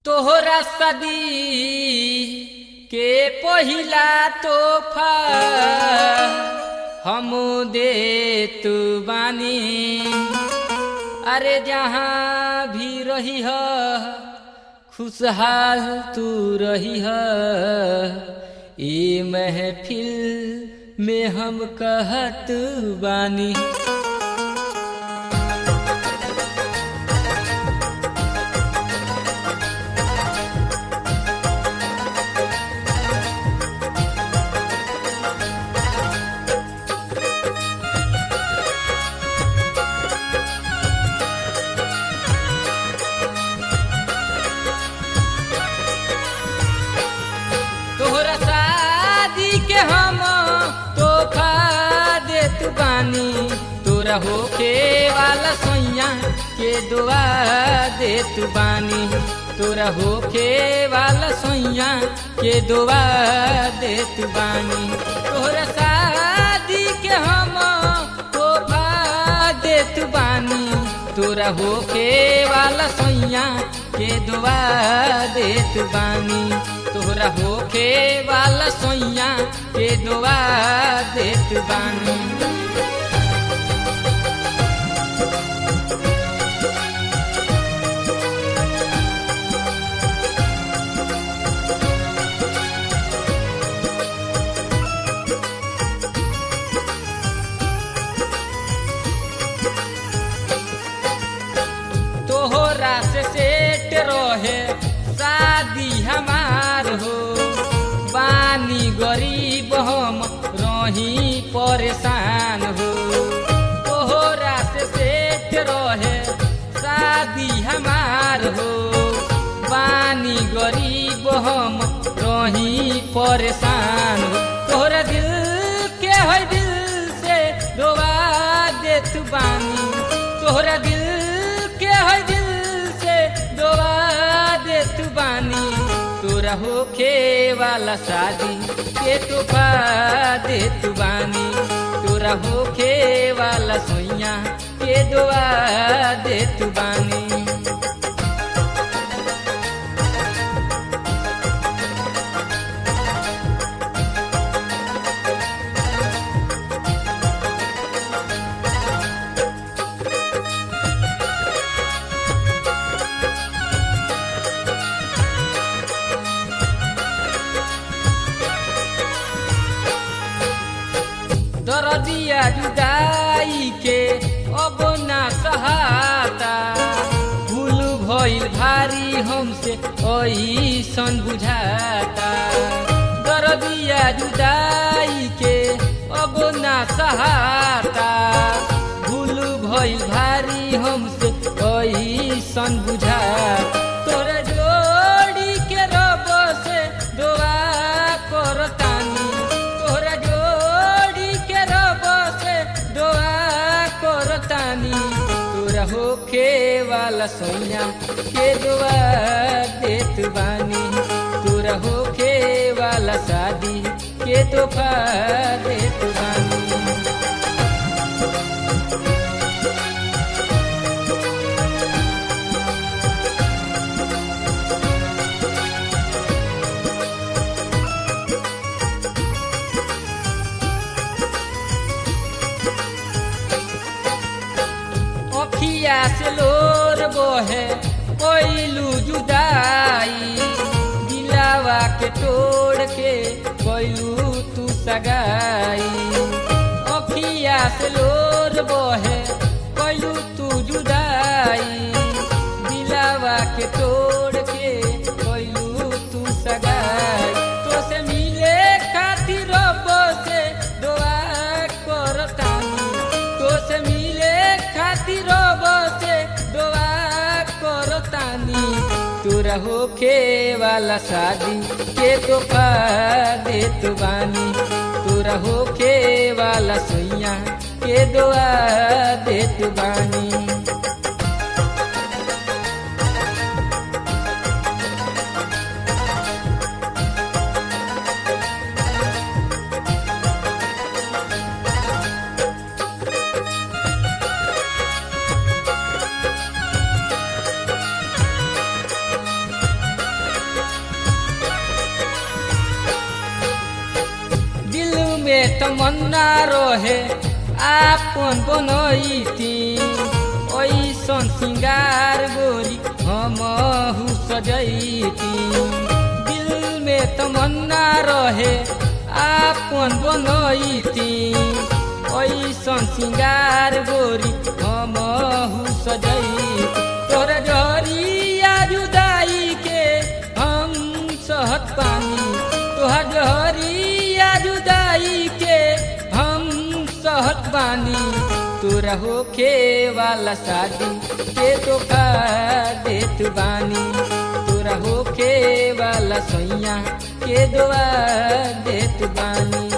तोहरा सदी के पहिला तोहफा हम दे तू बानी अरे जहाँ भी रही ह खुशहाल तू रही ह ई महफिल में हम कहत बानी तोहरा शादी के हम तोहफा देत बानी तोरा होखे वाला सोइया के दुआ देत बानी तोरा होखे वाला सोइया के दुआ देत बानी तोहरा शादी के हम तोहफा देत बानी तोरा होखे वाला सोइया के दुआ देत बानी तोहरा होखे वाला सोइया के दुआ देत बानी तोहरा से सेट रहे शादी हमार हो बानी गरीब हम रही परेशान हो तोहरा से सेट रहे शादी हमार हो बानी गरीब हम रही परेशान हो तोहरा दिल के है दिल से रोवा देत बानी तोहरा दिल के है दिल से दोआ देत बानी तोरा होखे वाला शादी के तोहफा देत बानी तोरा होखे वाला सोइया के दुआ देत बानी दरदिया जुदाई के अब ना सहाता भूल भइल भारी हमसे ऐसन बुझाता दरदिया जुदाई के अब ना सहाता भूल भइल भारी हमसे ऐसन बुझाता तोरे जोड़ी के रब से दुआ करतानी तोरा जोड़ी के रब से दुआ करतानी तोरा होखे वाला सोइया के दुआ देत बानी तोरा होखे वाला शादी के तोहफा देत बानी अखिया से लोर बहे कोइलू जुदाई दिलावा के तोड़ के कोइलू तू सगाई अखिया से लोर बहे कोइलू तू जुदाई दिलावा के तोड़ के कोइलू तू सगाई तो से मिले खातिर रब से दुआ करतानी तो से मिले खातिर रब से दुआ करतानी तोरा होखे वाला शादी के तोहफा देत बानी तोरा होखे वाला सोइया के दुआ देत बानी में तमन्ना रहे आपन बनैती ऐसन सिंगार गोरी हमहु सजैती दिल में तमन्ना रहे आपन बनैती ऐसन सिंगार गोरी हमहु सजैती तोर जहरिया जुदाई के हम सहत पानी तोहर जहरिया जुदाई के हम सहत बानी तोरा होखे वाला शादी के धोखा देत बानी तोरा होखे वाला सैया के दुआ देत बानी